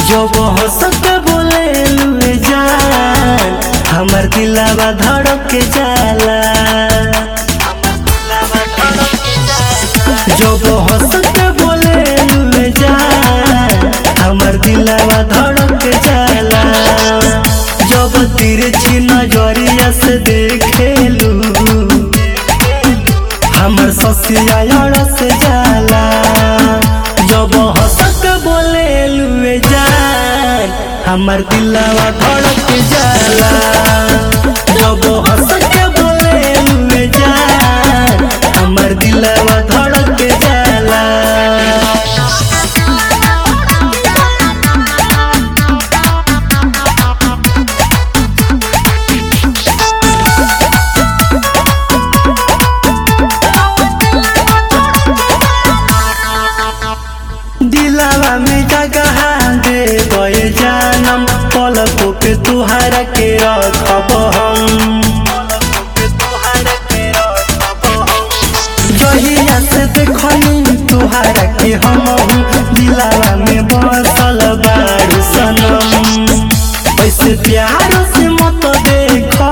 जब हंसत बोले लुए जान हमर दिलावा धड़क के जाला जब हंसत बोले लुए जान हमर दिलावा धड़क के जाला जब तिरछी नजरिया से देखेलू हमर ससिया अड़स जाला जब हंसक बोले लुए जान हमर दिलवा धड़क जाला जब हंसक बोले लुए जान हमर दिलवा धड़क जाला दिलावा में जगह दे गए जानम पलकों पे तुहारा के रखब हम जहिया से देखनी तुहारा के हम दिलावा में बसल बारू सनम ऐसे प्यार से मत देखो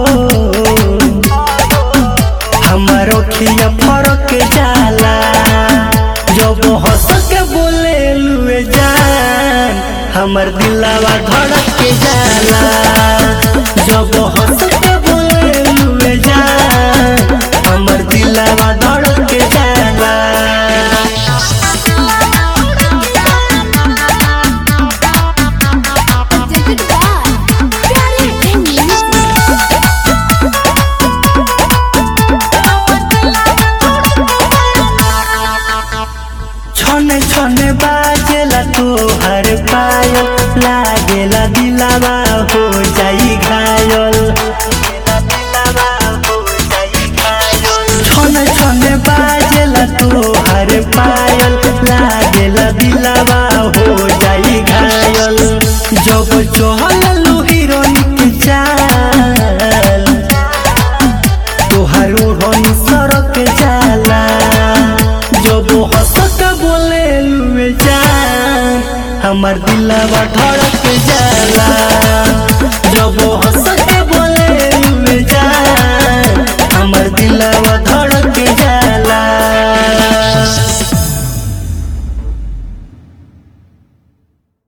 हमार अखिया फरक जाला जब हंस के बोले लुए जान हमर दिलावा धड़क के जाला जब हंस के बोले लुए जान हमर दिलावा धड़क के जाला Presented by Pyare and Music. छने छने बाजेला तोहर पायल लागेला दिलावा हो जाई घायल छने छने बाजेला तोहर पायल लागेला दिलावा हो जाई घायल जब चहल हीरोइन के चाल तोहार ओढ़नी सड़क जाला जब हंसक बोले लुए जान हमर दिलवा धड़क जाला जब हंसक बोले लुए जान हमर दिलवा धड़क